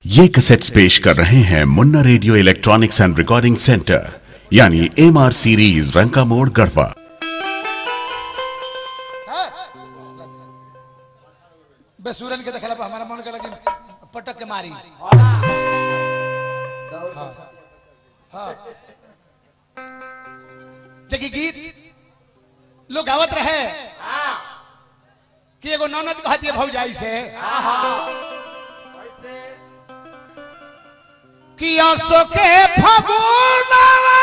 ये कैसेट्स पेश कर रहे हैं Munna radio electronics and recording centre यानी एम आर सीरीज रंका मोड़ गढ़वा बेसुरन के देखला पर हमारा मन के लगी पटक के मारी हाँ हाँ देखी गीत लोग गावत रहे कि एगो ननद कहती है भौजाई से कि आसो के फगुनवा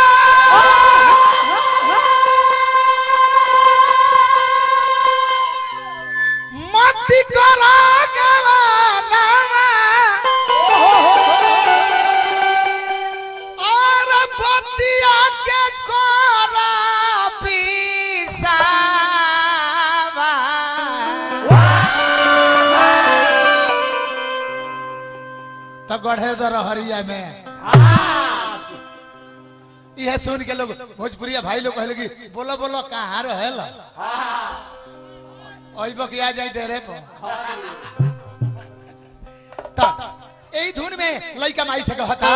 में मति करा गवानवा और बतिया के कोरा पिसावा तो गढ़े दर हरिया में यह सुन के लोग भोजपुरिया भाई लोग कहले कि बोलो बोलो कहाँ रहेल अइब के आ जाए डेरे पर ता एही धुन में लइका माई से कहता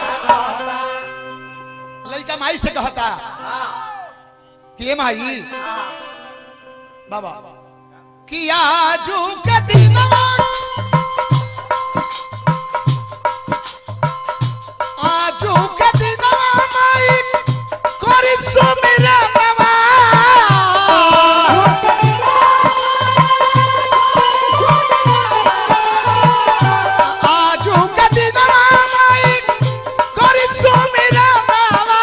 लइका माई से कहता कि ए माई बाबा कि आजू के दिनवा आजू के दिनवा माई करी सुमिरा नवा आजू के दिनवा माई करी सुमिरा नवा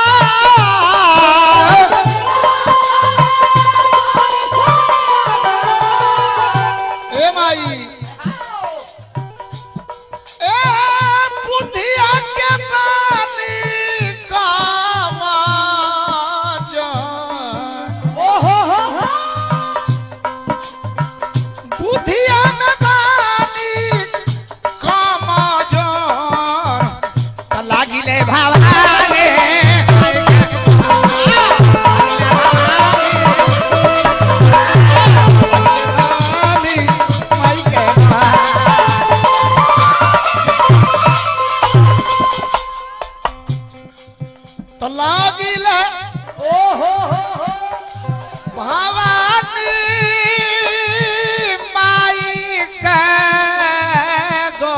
ए माई ए बुधिया के पानी कामा बुधिया में पानी कामा लागिले भावारे माई के तो लागिले भवानी माई के गो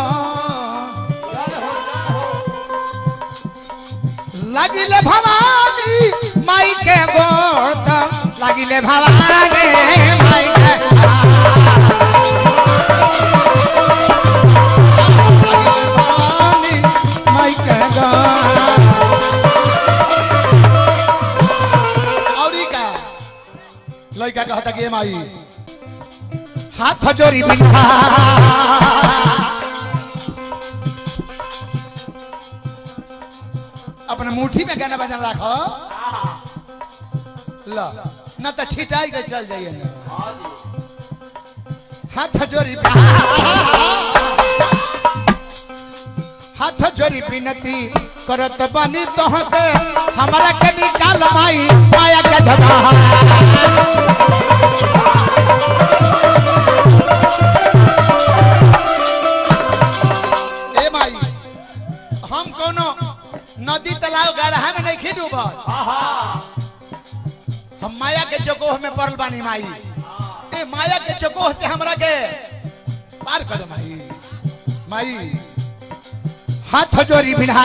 लागिले भवानी माई के गोद लागिले भवानी माई के भवानी माई के गोद और ई का लड़का कहता कि ए माई हाथ जोड़ी बिठा अपने मुट्ठी में गाना बजाना रखो ला न तो छिटाई के चल जाइए न हाथ जोड़ी हाथ जोड़ी बिनती करत बानी तोहके हमारा के निकाल माई माया के धमा ए माई हम कोनो नदी तालाब गढ़ा में नहीं डूबल हम माया के चकोह में पड़ल बानी माई ए माया के चकोह से हमरा के पार कर दो माई माई हाथ जोड़ी बिना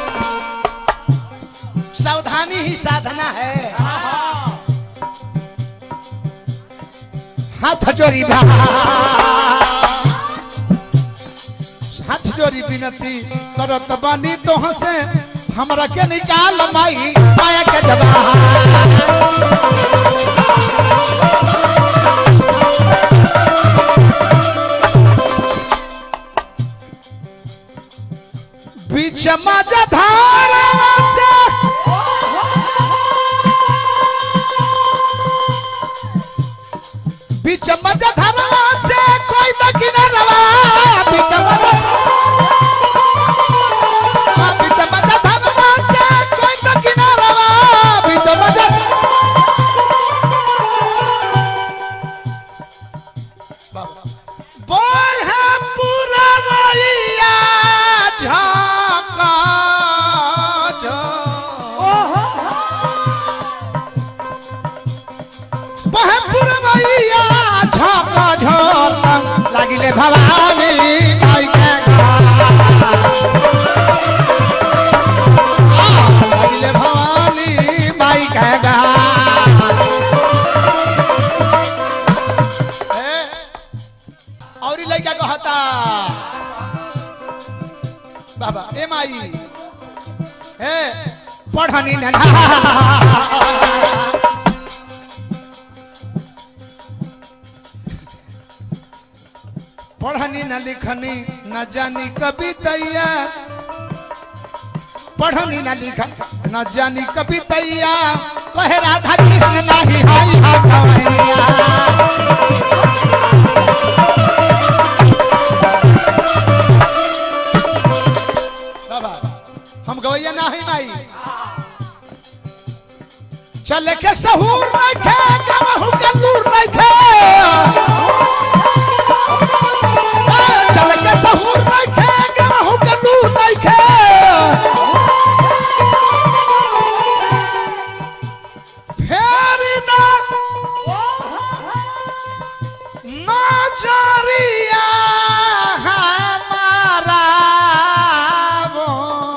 सावधानी ही साधना है हाथ जोड़ी बिना हाथ जोड़ी बिनती करत बानी तोह से हमरा के निकाल माई माया के जबा बीच मजा धारा से बीच मजा धारा से कोई न किनारा बीच मजा बीच मजा धारा से कोई न किनारा बीच मजा बोल है पूरा मैया भवानी माई के गान। आ, लागिले भवानी माई के गान। ए, और ई लड़का कहता बाबा ए माई ए पढ़नी नन्हा पढ़नी न लिखनी न जानी कवितैया पढ़नी न लिख न जानी कवितैया कहे राधा कृष्ण नहीं हाय हम गवैया बाबा हम गवैया ना ही माई चल के सहूर नहीं खे गवहू के लूर नहीं खे चल के सहूर नहीं खे गवहू के लूर नहीं खे फेरी ना नजरिया हमारा वो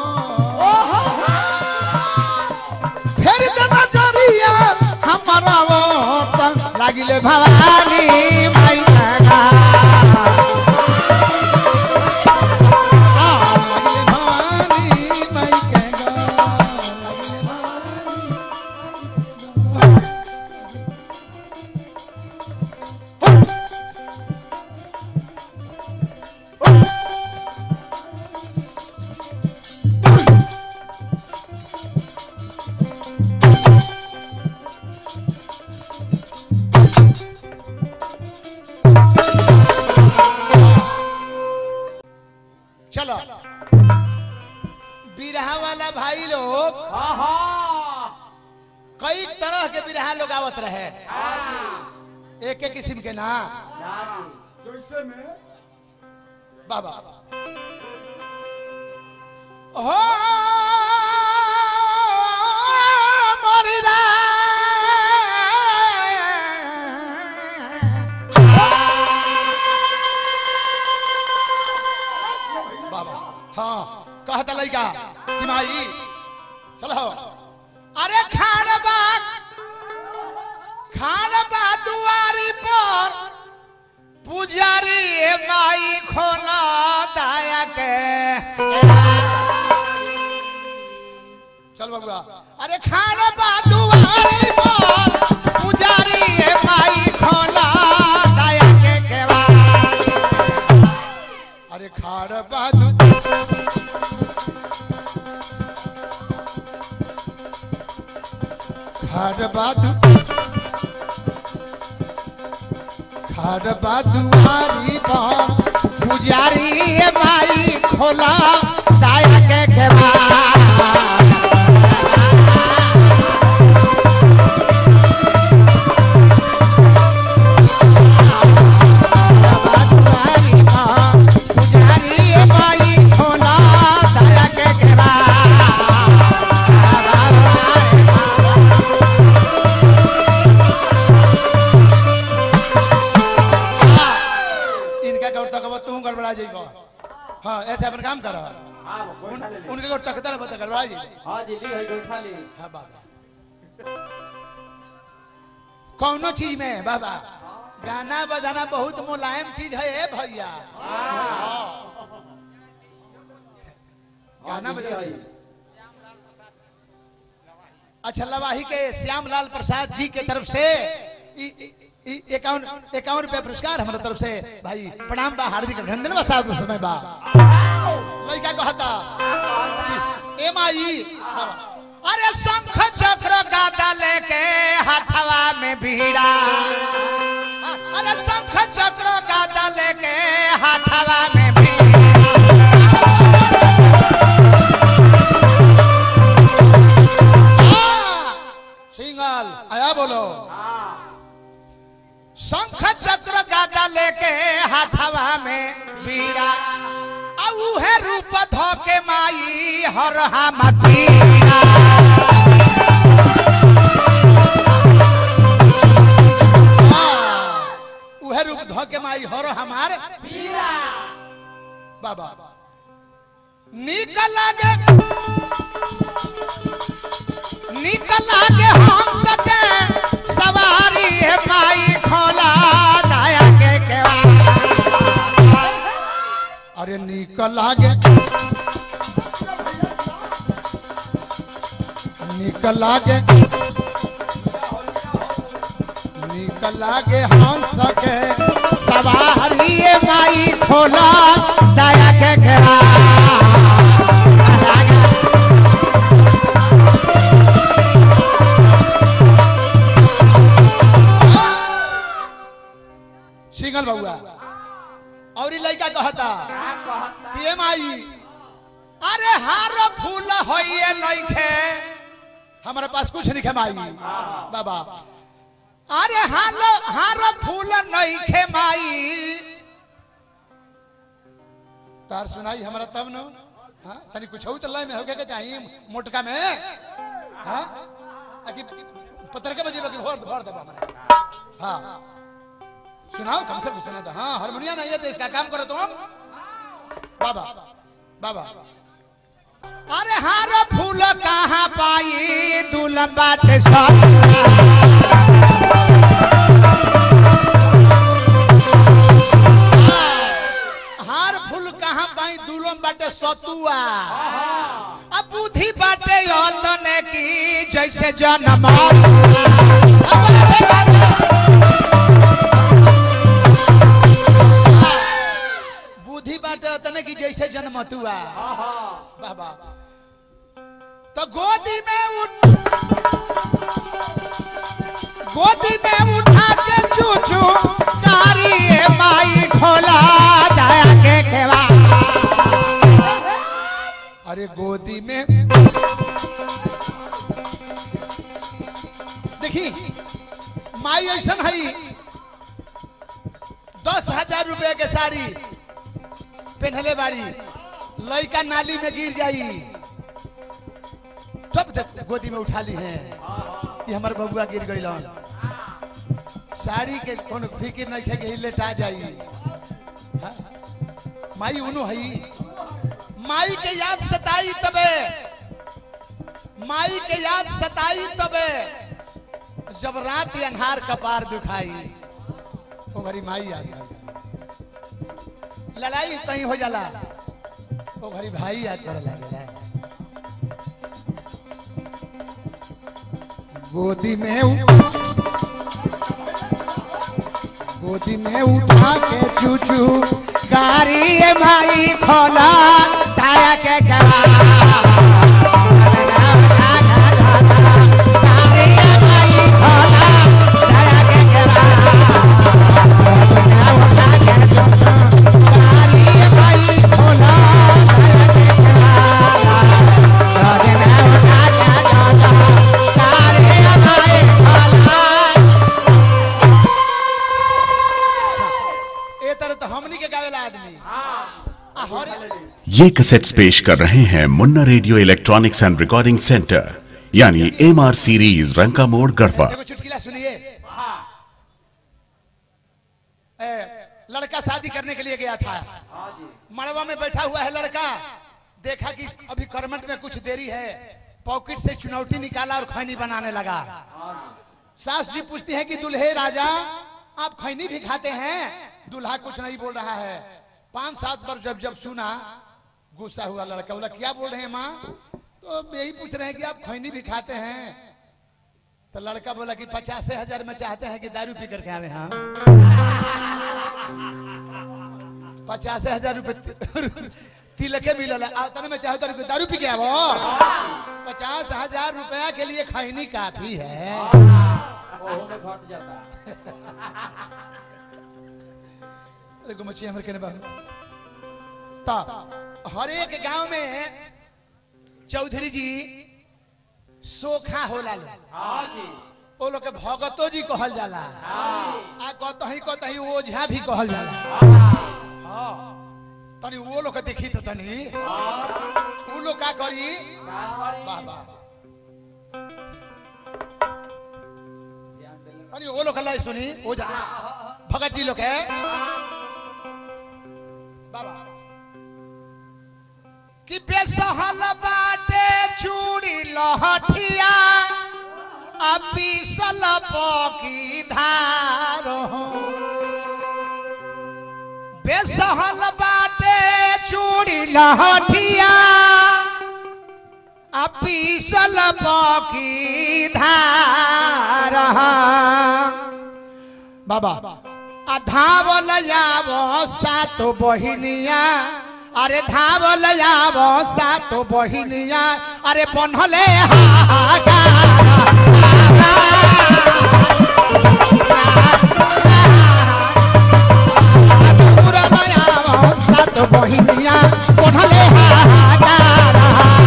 फेर दे नजरिया हमारा वो त लागिले भवानी माई लगा आ, लागिले भवानी माई के गा, लागिले भवानी चलो बिरहा वाला भाई लोग कई तरह के बिरहा लोग आवत रहे एक एक किस्म के ना बाबा हो मोरी बाबा हाँ कहता लड़का कि माई चलो अरे खान बाग खान बा दुआरी पर पुजारी ए माई खोला दाया के चल बाबूआ अरे खान बा दुआरी पर पुजारी ए माई खोला दाया के केवा अरे खाड़ बा दु खाड़ बा दु खाड़ बा दुआरी पर पुजारी ए माई खोला दाया के केवा इनका गौर तक तू गड़बड़ा जाइबो हाँ ऐसे अपन काम करो उनके गौर तक तर बता गड़बड़ा जाइबो हाँ जी ली है बैठा ली हाँ बाबा कौनो चीज में बाबा गाना बजाना बहुत मुलायम चीज है ए भैया गाना बजा अच्छा लवाही के श्यामलाल प्रसाद जी के तरफ से इक्यावन इक्यावन रुपया पुरस्कार हमारे तरफ से भाई प्रणाम बा हार्दिक अभिनंदन बा साथ समय बा लड़का कहता कि, ए माई अरे शंख चक्र गादा लेके हाथवा में भीड़ा अरे शंख चक्र गादा लेके हाथवा में भीड़ा आ, सिंगल आया बोलो शंख चक्र गादा लेके हाथवा में बीड़ा आ उहे रूप धोके माई हर हम पीड़ा आ, उहे रूप धोके माई माई हर हमार बाबा निकल लागे निकल लागे हम सके सवारी है माई खोला दया के केवा अरे निकल लागे निकल लागे निकल लागे हम सके सवारी है माई खोला दया के केवा सिंगल बउआ और ई लड़का कहता कि ए माई अरे हार फूल होइए नइखे हमारे पास कुछ नहीं है माई बाबा अरे हाल हार फूल नइखे माई तार सुनाई हमरा तब न हाँ तनी कुछ हो चल में होके के चाहिए मोटका में हाँ आकि पत्थर के बजे भर भर दे हमरा हाँ सुनाओ कम से कम सुना था हाँ हारमोनिया नहीं है तो इसका काम करो तुम बाबा बाबा अरे हार फूल कहाँ पाई दुल्हन बाटे सब हार फूल कहाँ पाई दुल्हन बाटे सतुआ अब बुद्धि बाटे यतने की जैसे जन्म बुद्धि बाटे तने की जैसे जन्मतुआ बाबा तो गोदी में उठ गोदी में उठा के चूचू कारी ए माई खोला दया के केवा अरे गोदी में देखी माई ऐसा है दस हजार रुपए के साड़ी पहनले बारी लड़का नाली में गिर जाई तब देख गोदी में उठा ली है कि हमार बबुआ गिर गई साड़ी के कोनो फिक्र नहीं है कि लेटा जाई हाँ? माई उनु हई माई के याद सताई तबे माई के याद सताई तबे जब रात अंधार कपार दुखाई ओ घरी माई याद आई लड़ाई कहीं हो जाला ओ घरी भाई याद करे लगेला गोदी में उ- गोदी में उठा के चूचू गाड़ी ए माई खोला ताया के करा ए तरह तो हमनी के गावेला आदमी आ हरे ये कैसेट्स पेश कर रहे हैं Munna radio electronics and recording centre यानी एम आर सीरीज रंका मोड़ गढ़वा देखो चुटकिला सुनिए ए, लड़का शादी करने के लिए गया था मड़वा में बैठा हुआ है लड़का देखा कि अभी करमट में कुछ देरी है पॉकेट से चुनौती निकाला और खैनी बनाने लगा सास जी पूछती है कि दुल्हे राजा आप खैनी भी खाते हैं दूल्हा कुछ नहीं बोल रहा है पांच सात बार जब जब सुना गुस्सा हुआ लड़का बोला क्या बोल रहे हैं माँ तो यही पूछ रहे हैं कि आप खैनी भी खाते हैं तो लड़का बोला कि पचास हजार में चाहते हैं कि दारू पी करके आवे हाँ पचास हजार रुपए तिलके मिलल आ तने में चाहो तो दारू पी के आवो पचास हजार रुपया के लिए खैनी काफी है अरे गुमची हमर केने बाबू ता हर एक गांव में चौधरी जी सोखा होला लो ओ लोग के भगतो जी कहल जाला आ कतही कतही ओझा भी कहल जाला हाँ तनी वो लोग के देखी तो तनी उ लोग का करी वाह वाह तनी वो लोग के लाई सुनी ओझा भगत जी लोग है कि बेसहल बाटे चूड़ी लहठिया अपिसल पकी धार बेसहल बाटे चूड़ी लहठिया अपिसल पकी धार बाबा आ धावल जावो सातो बहिनिया अरे धावल जावो सातो बहिनिया अरे बनहले सातो बहिनिया बनहले हाहाकार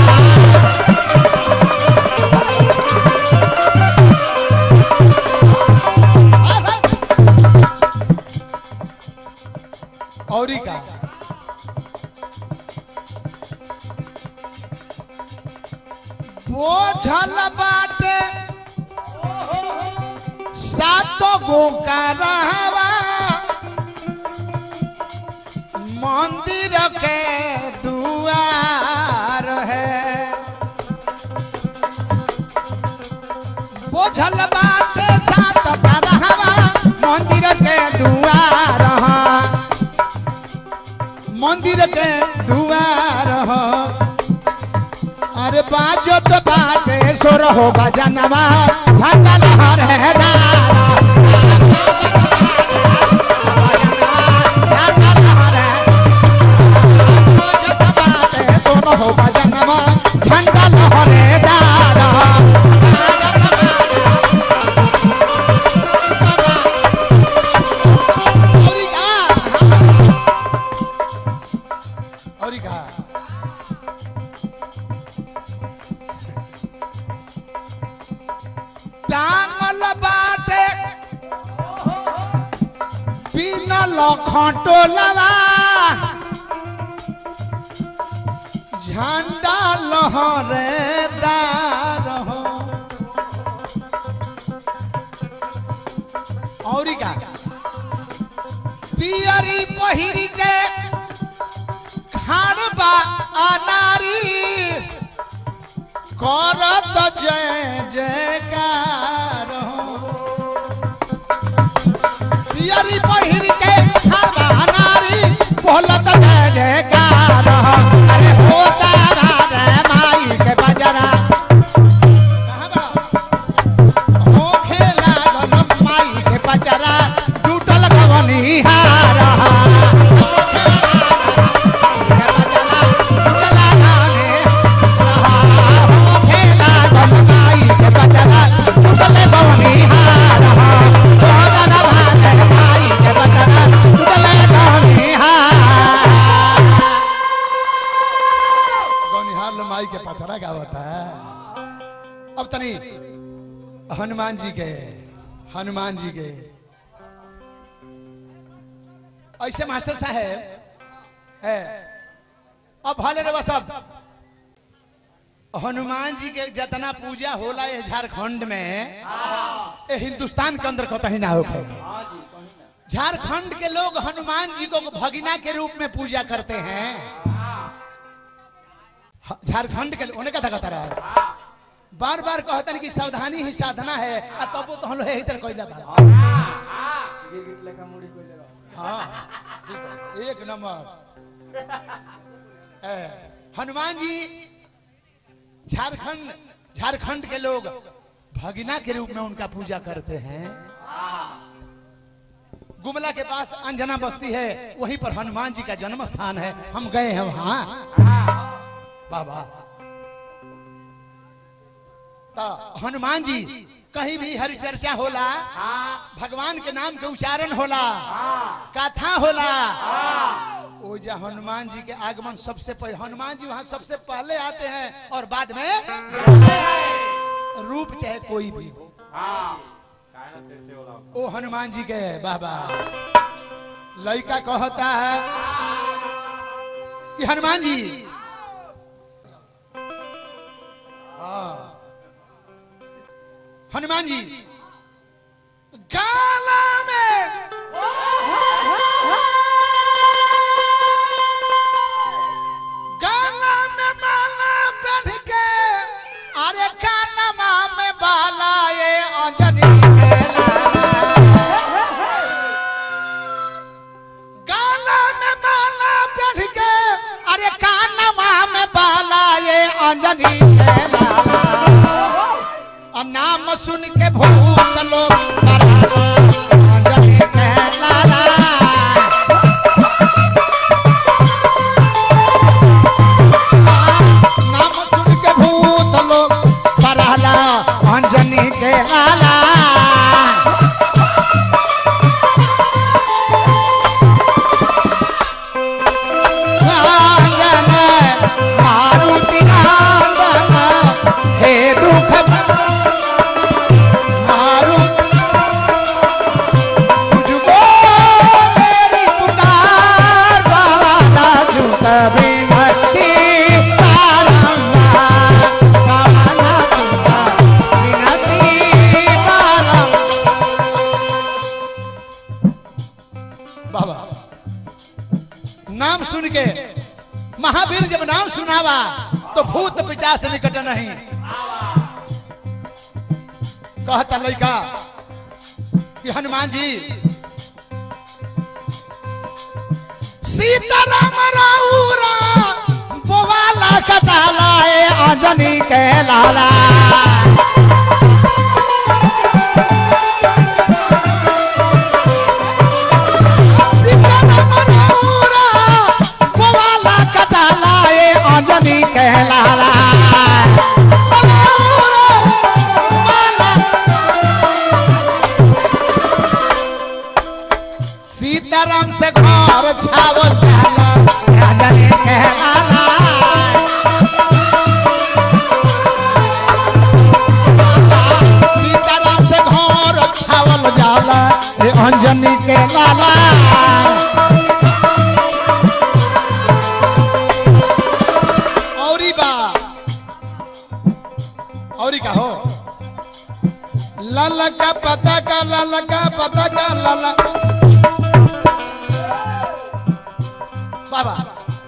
औरी का बोझल बाटे सातो गो का रहवा मंदिर के दुआर है बोझल बाटे सात का रहवा मंदिर के दुआर है मंदिर के दुआर हो अरे बाजो तो बाटे सोर हो बजनवा भटल हर है दारा बाजो तो बाटे सोर हो बजनवा झंडा लहरे दारा औरी का औरी का टांगल बाटे बिनल खटोलवा झंडा लहरे दार हो औरी का पियरी पहिरी के खानबा अनारी करत जय जयकार पियरी पहिर के खानबा नारी बोलत जय जयकार अरे हो तारा रे माई के बजरा कहाँ बा? हो खेला गल माई के बजरा टूटल गवनी हारा माई के पचरा गावत है अब तनी हनुमान जी के हनुमान जी के ऐसे मास्टर साहब है अब भले रे सब हनुमान जी के जितना पूजा होला ये झारखंड में ये हिंदुस्तान के अंदर कतही ना होखे झारखंड के लोग हनुमान जी को भगिना के रूप में पूजा करते हैं ह- झारखंड के उन्हें कथा कहता रहा बार बार कहतन कि सावधानी ही साधना है आ तब तो हम लोग यही तरह कोई लगा हाँ एक नंबर ए, हनुमान जी झारखंड झारखंड के लोग भगिना के रूप में उनका पूजा करते हैं गुमला के पास अंजना बस्ती है वहीं पर हनुमान जी का जन्म स्थान है हम गए हैं वहां बाबा तो हनुमान जी कहीं भी हरि चर्चा होला भगवान के नाम के उच्चारण होला कथा होला वो जो हनुमान जी के आगमन सबसे पहले हनुमान जी वहां सबसे पहले आते हैं और बाद में रूप चाहे कोई भी हो ओ हनुमान जी के बाबा लड़का कहता है कि हनुमान जी हाँ हनुमान जी गाला में गाला अंजनी के लाला आ नाम सुन के भूत लोग डराला अंजनी के लाला नाम सुन के भूत लोग डराला अंजनी के लाला नांदन मारुति नांदन हे दुख मारु तुझको मेरी पुकार बाबा झुक बिनती बारंबार बाबा झुक बिनती बारंबार बाबा नाम सुन के महावीर जब नाम सुनावा तो भूत पिचा से निकट नहीं कहता लड़का कि हनुमान जी सीताराम राउरा बोवाला कटाला ए अंजनी के लाला सीताराम राउरा बोवाला कटाला ए अंजनी के लाला सीताराम से घर छावल जाला राजनी के लाला सीताराम से घर छावल जाला ए अंजनी के लाला औरी बा औरी का हो लाला का पता का लाला का पता का लाला बाबा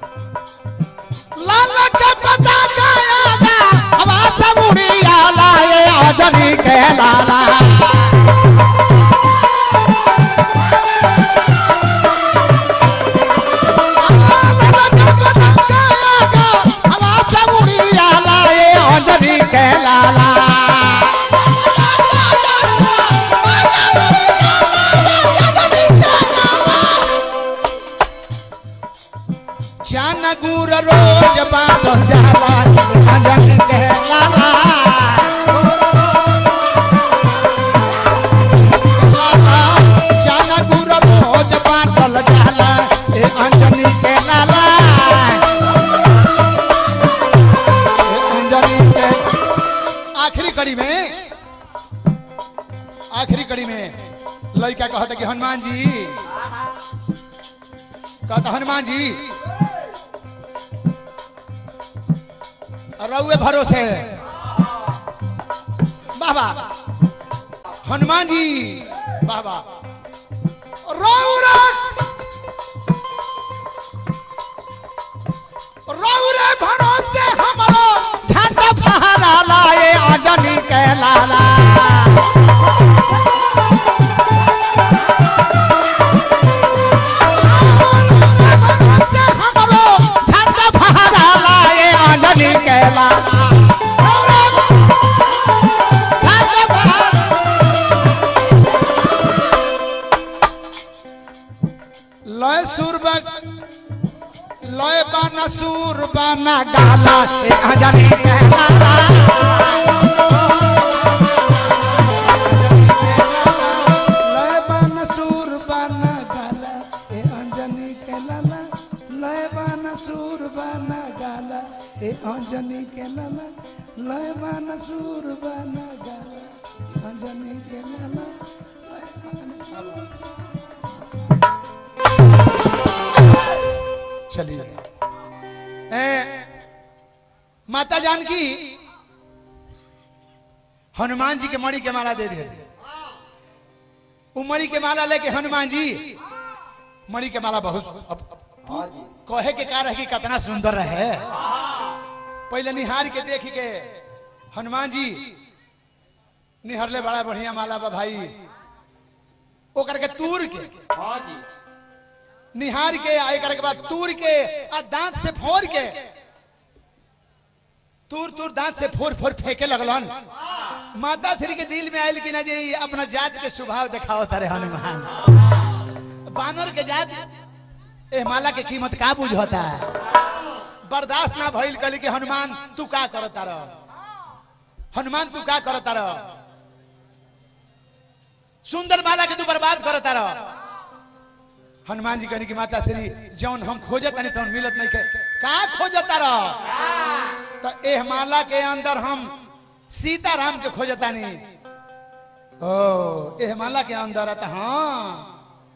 लाला का पता का यादा आवाज बुढ़िया लाए आजनी के लाला लाला का पता का यादा आवाज बुढ़िया लाए आजनी के लाला चान गुर रोज बाटल जाला अंजन के लाला चान गुर रोज बाटल जाला ए अंजनी के लाला ए अंजनी के आखिरी कड़ी में आखिरी कड़ी में लड़का कहता कि हनुमान जी कहता हनुमान जी रउए भरोसे बाबा हनुमान जी बाबा रौरा रौरे भरोसे हमरो झंडा फहरा लाए अंजनी के लाला हमरो झंडा फहरा लाए अंजनी के लाला झंडा फहरा लय सुरबा लय बाना सुर बाना गाला ए अंजनी के लाला लय बाना सुर बाना गाला ए अंजनी के लाला लय बाना सुर बाना गाला ए अंजनी के लाला लय बाना सुर बाना गाला अंजनी के लाला लय बाना चलिए ए, माता जानकी हनुमान जी के मणि के माला दे दे वो मणि के माला लेके हनुमान जी मणि के माला बहुत अब, अब, कहे के कार है कि कितना सुंदर है पहले निहार के देख के हनुमान जी निहरले बड़ा बढ़िया माला बा भाई ओकर के तूर के हाँ जी निहार के आ एकर के बाद तूर के आ दांत से फोड़ के तूर तूर दांत से फोर फोर फेंके लगलन माता श्री के दिल में आयल कि ना जी अपना जात के स्वभाव दिखाओ तारे हनुमान बानर के जात ए माला के कीमत का बुझ होता है बर्दाश्त ना भइल कली कि हनुमान तू का करता रह हनुमान तू का करता रह सुंदर माला के तू बर्बाद करता रह हनुमान जी कहने की माता श्री जौन हम खोजत नहीं तौन मिलत नहीं के का खोजता रह तो एह माला के अंदर हम सीताराम के खोजता नहीं ओ एह माला के अंदर आता हाँ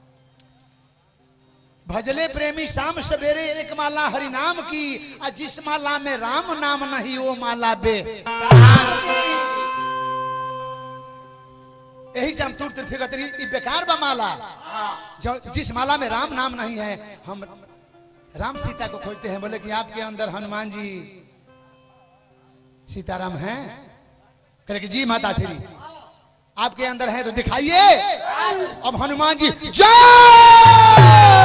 भजले प्रेमी शाम सवेरे एक माला हरि नाम की आ जिस माला में राम नाम नहीं वो माला बे यही से हम तुर तुर फिर ई बेकार बा माला जो जिस माला में राम नाम नहीं है हम राम सीता को खोजते हैं बोले कि आपके अंदर हनुमान जी सीताराम हैं कहे कि जी माता श्री आपके अंदर है तो दिखाइए अब हनुमान जी जय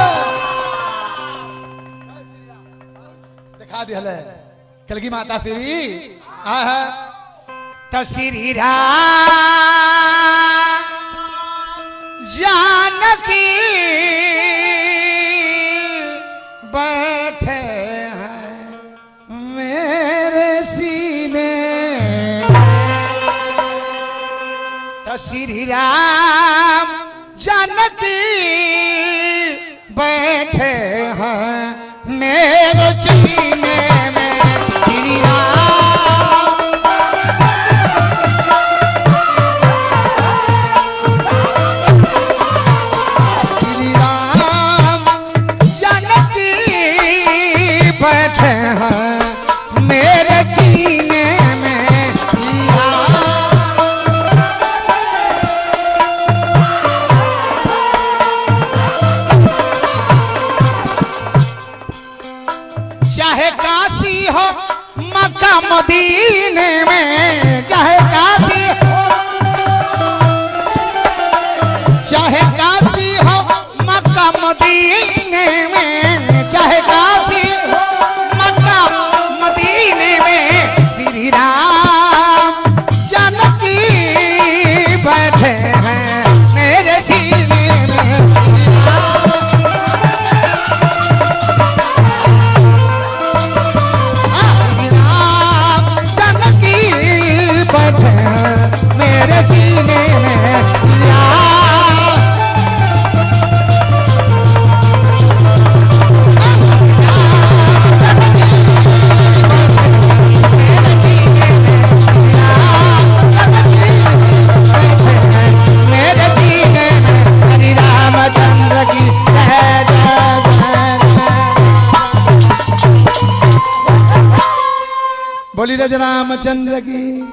दिखा दिया कल की माता श्री आहा तो श्री राम जानकी बैठे हैं मेरे सीने तो श्री राम जानकी बैठे हैं मेरे सीने में श्री राम श्री राम जानकी बैठे हैं मेरे सीने में श्री राम चाहे काशी हो मक्का मदीने में चाहे काशी चाहे काशी हो मक्का मदीने में चाहे काशी हो मक्का मदीने में श्री राम जानकी बैठे हैं मेरे सीने में श्री राम राम जानकी बैठे हैं मेरे सीने में राम मेरे सीने में हरि रामचंद्र की जय जय जय जय बोली रज रामचंद्र की